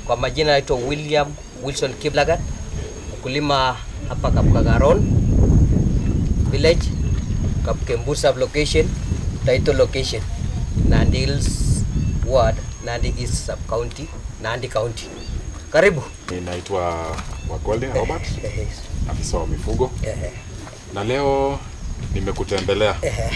Kwa majina naitwa William Wilson Kiblagat, mkulima hapa Kapkagaron village, Kapkembur sub location, title location, Nandi Hills ward, Nandi East sub county, Nandi county. Karibu. Ninaitwa Wakole Robert, Ehe, afisa wa mifugo, ehe, na leo nimekutembelea ehe,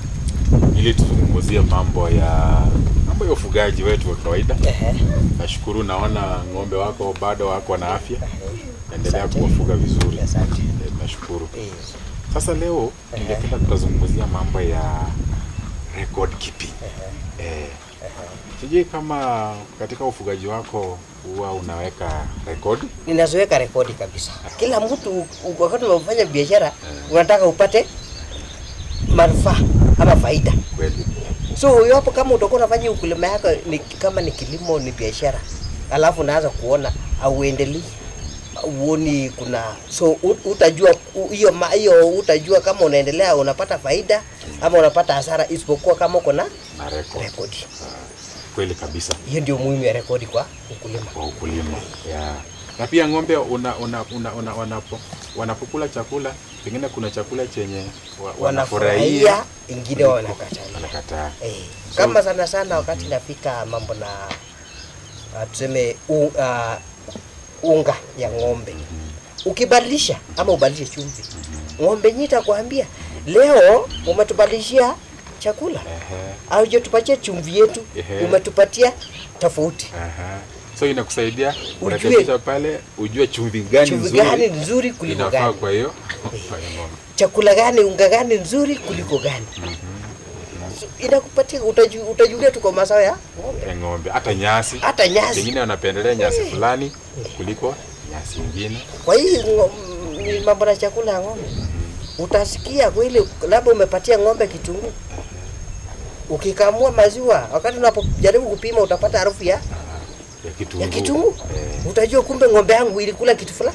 ili tuzungumzie mambo ya mambo ya ufugaji wetu wa kawaida. ehe, Nashukuru, naona ng'ombe wako bado wako na afya, ehe. endelea Asante. kuwafuga vizuri. Asante. Eh, Nashukuru. Eh, Sasa leo Ehe. ningependa tutazungumzia mambo ya record keeping. Eh, sijui kama katika ufugaji wako huwa unaweka rekodi Ninaziweka rekodi kabisa. Kila mtu u- wakati unafanya biashara unataka upate manufaa ama faida. kweli? So iwapo kama utakuwa unafanya ukulima yako ni, kama ni kilimo ni biashara, alafu unaanza kuona auendelei uoni kuna so u- utajua u- hiyo ma- hiyo utajua kama unaendelea unapata faida ama unapata hasara, isipokuwa kama uko na na record. rekodi. Kweli kabisa. Hiyo ndio muhimu ya rekodi kwa ukulima. kwa ukulima yeah. Na pia ng'ombe una, una, una, una, wanapo, wanapokula chakula pengine kuna chakula chenye wa, Wanafurahia, wanafurahia ingine wanakataa. wanakataa. Eh, kama sana sana wakati nafika mambo na uh, tuseme u, uh, unga ya ng'ombe ukibadilisha ama ubadilishe chumvi, ng'ombe nyita itakwambia leo umetubadilishia chakula Ehe, au je tupatie chumvi yetu Ehe. umetupatia tofauti. aha. So inakusaidia Ujue- urekebisha pale, ujue chumvi gani Chumvi nzuri gani nzuri kuliko inafaa gani, kwa hiyo kwa hiyo ng'ombe. chakula gani, unga gani nzuri kuliko gani. So, inakupatia utaju, utajulia tu kwa mazao ya ng'ombe, Ya ng'ombe hata nyasi hata nyasi pengine wanapendelea nyasi fulani kuliko nyasi ingine. Kwa hii ngo- m- ni mambo na chakula ya ng'ombe, utasikia kweli, labda umepatia ng'ombe kitunguu, ukikamua maziwa, wakati unapojaribu kupima utapata harufu ya, ya kitunguu. ya kitunguu, Eh, utajua kumbe ng'ombe yangu ilikula kitu fulani.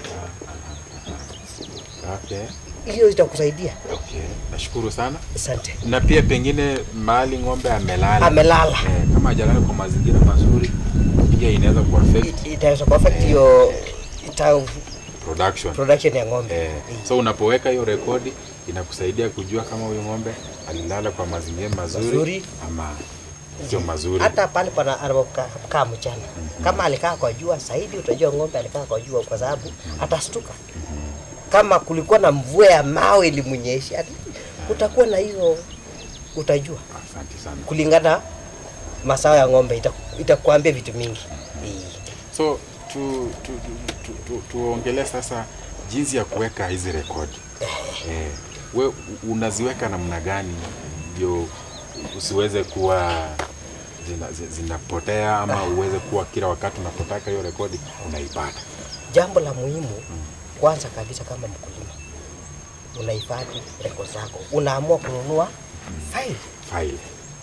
okay. Hiyo itakusaidia. Okay. Nashukuru sana. Asante. na pia pengine mahali ng'ombe amelala Amelala eh, kama hajalala kwa mazingira mazuri pia inaweza kuaffect I- itaweza kuaffect hiyo ita production production ya ng'ombe eh, so unapoweka hiyo rekodi inakusaidia kujua kama huyu ng'ombe alilala kwa mazingira mazuri, Mazuri. ama sio mazuri hata pale pana anapokaa mchana kama alikaa kwa jua zaidi, utajua ng'ombe alikaa kwa jua kwa sababu atastuka. Kama kulikuwa na mvua ya mawe ilimnyesha, utakuwa na hiyo, utajua asante sana kulingana masao ya ng'ombe, ita- itakuambia vitu mingi. so tu, tu, tu, tu, tu, tuongelee sasa jinsi ya kuweka hizi rekodi eh, we unaziweka namna gani ndio usiweze kuwa zina- zi- zinapotea ama uweze kuwa kila wakati unapotaka hiyo rekodi unaipata Jambo la muhimu kwanza kabisa, kama mkulima unahifadhi rekodi zako, unaamua kununua file file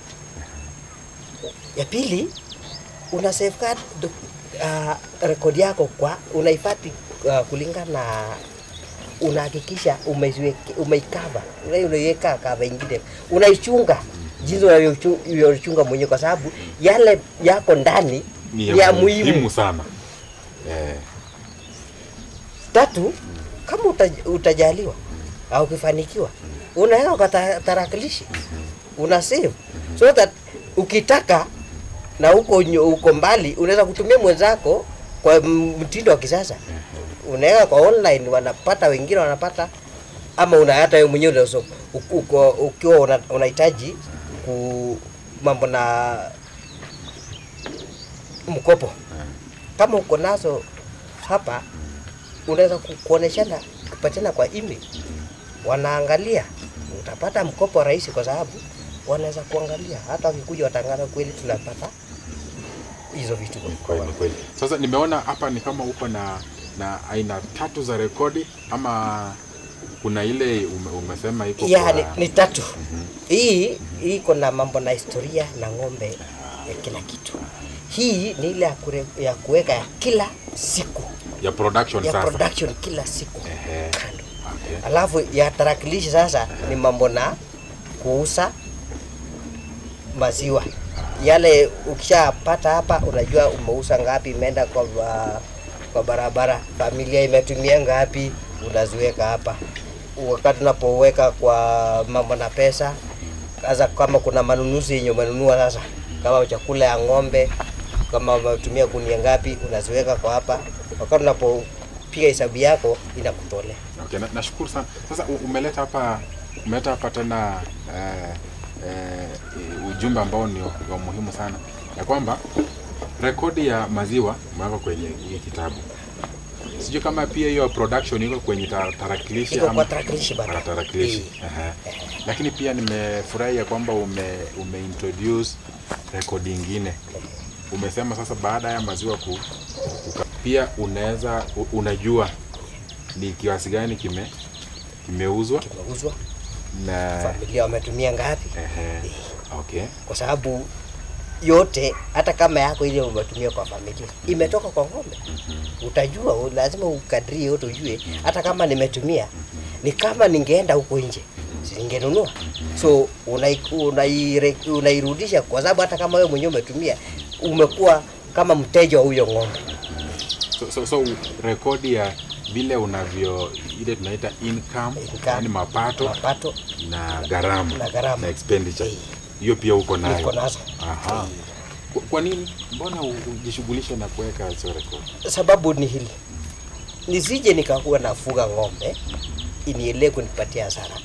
ya pili una safeguard doc- uh, rekodi yako kwa unahifadhi uh, kulingana na unahakikisha umeiweke- umeikava Una- unaiweka kava ingine unaichunga jinsi unavyochu- unavyochunga mwenyewe kwa sababu yale yako ndani ni ni ya muhimu sana eh, tatu kama utaj, utajaliwa au ukifanikiwa unaweka kwa ta- tarakilishi una save so that ukitaka na huko nyo- huko mbali unaweza kutumia mwenzako kwa m- mtindo wa kisasa unaweka kwa online wanapata wengine wanapata ama una hata wewe mwenyewe unaweza uko- uko- ukiwa una- unahitaji ku mambo na mkopo kama uko nazo hapa unaweza ku- kuoneshana kupatana kwa email, wanaangalia, utapata mkopo rahisi, kwa sababu wanaweza kuangalia, hata wakikuja watangaza kweli tunapata hizo vitu. kweli kweli sasa nimeona hapa ni kama uko na na aina tatu za rekodi ama kuna ile ume, umesema iko Ya, kwa ni, ni tatu. Hii hii iko na mambo na historia na ng'ombe ya kila kitu. Hii ni ile ya, kure, ya kuweka ya kila siku ya production ya sasa production kila siku Ehe. kando. Okay. Alafu ya tarakilishi sasa ni mambo na kuuza maziwa yale ukishapata hapa unajua umeuza ngapi imeenda kwa, ba- kwa barabara familia imetumia ngapi unaziweka hapa wakati unapoweka kwa mambo na pesa sasa kama kuna manunuzi yenye umenunua sasa kama chakula ya ng'ombe kama umetumia gunia ngapi unaziweka kwa hapa wakati unapopiga hesabu yako inakutolea Okay, na, nashukuru sana. Sasa u- umeleta hapa umeleta hapa tena eh, eh, ujumbe ambao ni wa wa muhimu sana ya kwamba rekodi ya maziwa umeweka kwenye hii kitabu. Sijui kama pia hiyo production iko kwenye ta- tarakilishi iko ama kwa tarakilishi bado Kwa tarakilishi. Aha. Lakini pia nimefurahi ya kwamba ume, ume introduce rekodi ingine. Umesema sasa baada ya maziwa ku, kuka, pia unaweza u- unajua ni kiasi gani kime kimeuzwa kimeuzwa na familia wametumia ngapi ehe, okay. kwa sababu yote hata kama yako ile umetumia kwa familia imetoka kwa ng'ombe utajua u- lazima ukadirie yote ujue hata kama nimetumia ni kama ningeenda huko nje singenunua so unai- unaire- unairudisha kwa sababu hata kama wewe mwenyewe umetumia umekuwa kama mteja wa huyo ng'ombe So, so, so rekodi ya vile unavyo ile tunaita income, Income. yani mapato mapato na gharama Na gharama. na expenditure Eh. hiyo pia uko nayo. niko nazo Aha. Kwa, kwa nini mbona u- ujishughulishe na kuweka hizo rekodi? sababu ni hili nisije nikakuwa nafuga ng'ombe iniendelee kunipatia hasara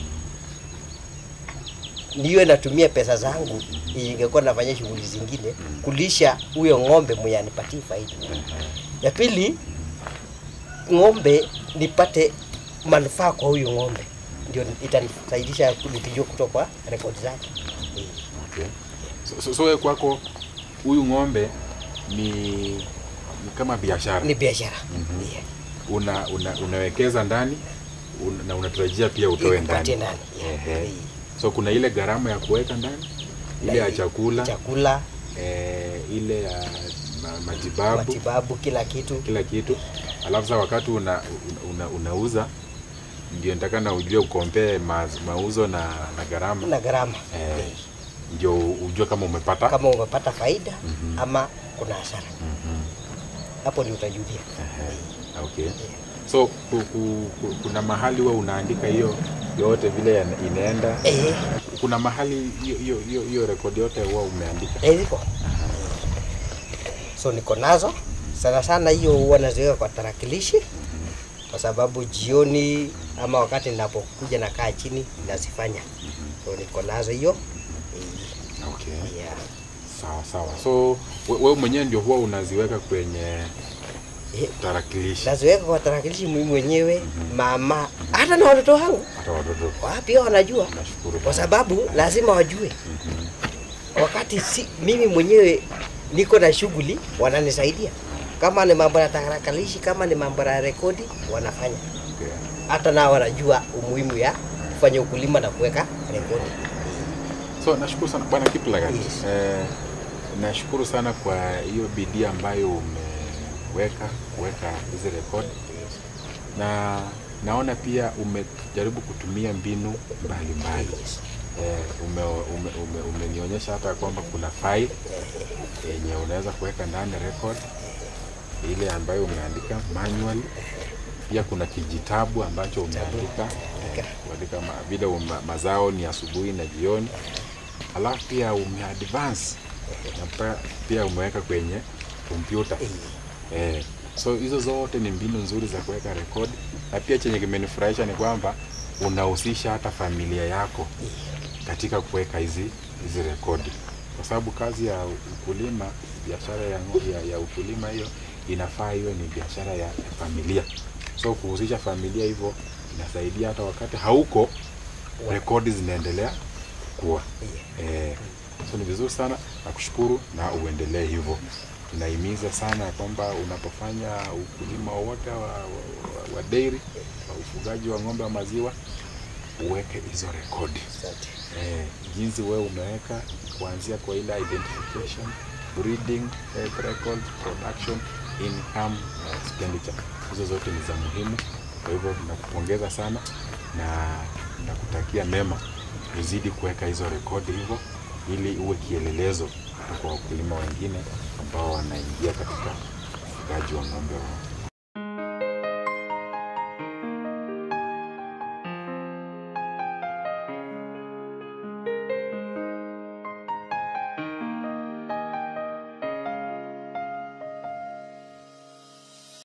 niwe natumia pesa zangu ingekuwa nafanya shughuli zingine kulisha huyo ng'ombe mwenye anipatie faida ya pili ng'ombe nipate manufaa kwa huyu ng'ombe ndio itanisaidisha nikijua kutoka kwa rekodi zake Eh. Okay. So, so, so wewe kwako huyu ng'ombe ni, ni kama biashara ni biashara Mhm. Yeah. una, una, unawekeza ndani un, na unatarajia pia utoe Ikupatie ndani. ndani, yeah. Ehe. Eh. So kuna ile gharama ya kuweka ndani, ile ya Na- chakula, chakula eh, ile ya ma, matibabu, matibabu kila kitu kila kitu. Alafu sasa wakati una, una, unauza ndio nitakana ujue ukompee ma, mauzo na, na gharama na gharama eh, Eh. ndio ujue kama umepata kama umepata faida Mhm. ama kuna hasara Mhm. hapo ndio utajulia Ehe, Okay. So ku, ku, ku, kuna mahali huwa unaandika hiyo yote vile yana- inaenda. eh, Kuna mahali hiyo hiyo hiyo hiyo rekodi yote huwa umeandika. eh, ziko so niko nazo sana sana hiyo huwa naziweka kwa tarakilishi kwa sababu jioni ama wakati ninapokuja nakaa chini nazifanya so niko nazo hiyo Okay. Eh, yeah. Sawa sawa. So we- wewe mwenyewe ndio huwa unaziweka kwenye Eh, tarakilishi naziweka kwa tarakilishi mimi mwenyewe mama hata na watoto wangu hata watoto. wa pia wanajua Nashukuru. kwa sababu lazima wajue wakati si, mimi mwenyewe niko na shughuli wananisaidia kama ni mambo ya tarakilishi kama ni mambo ya rekodi wanafanya Okay. hata nao wanajua umuhimu ya kufanya ukulima na kuweka rekodi So nashukuru sana bwana Kiplagat. Yes. Eh, nashukuru sana kwa hiyo bidii ambayo umeweka kuweka hizi rekodi na naona pia umejaribu kutumia mbinu mbalimbali Yes. eh, ume, ume, ume, umenionyesha hata kwamba kuna file yenye unaweza kuweka ndani record ile ambayo umeandika manual pia kuna kijitabu ambacho umeandika eh, kuandika ma, vile uma, mazao ni asubuhi na jioni alafu pia umeadvance na pa- pia umeweka kwenye kompyuta eh, so hizo zote ni mbinu nzuri za kuweka rekodi na pia chenye kimenifurahisha ni kwamba unahusisha hata familia yako katika kuweka hizi hizi rekodi kwa sababu kazi ya ukulima biashara ya, ngo- ya, ya ukulima hiyo inafaa iwe ni biashara ya, ya familia so kuhusisha familia hivyo inasaidia hata wakati hauko rekodi zinaendelea kuwa eh, so ni vizuri sana nakushukuru na uendelee hivyo tunahimiza sana ya kwamba unapofanya ukulima wowote wa, wa, wa, wa dairy wa ufugaji wa ng'ombe wa maziwa uweke hizo rekodi Asante. eh, jinsi wewe umeweka kuanzia kwa ile identification breeding health record production income na expenditure hizo zote ni za muhimu kwa hivyo nakupongeza sana na nakutakia mema uzidi kuweka hizo rekodi hivyo ili uwe kielelezo hata kwa wakulima wengine ambao wanaingia katika ufugaji wa ng'ombe wa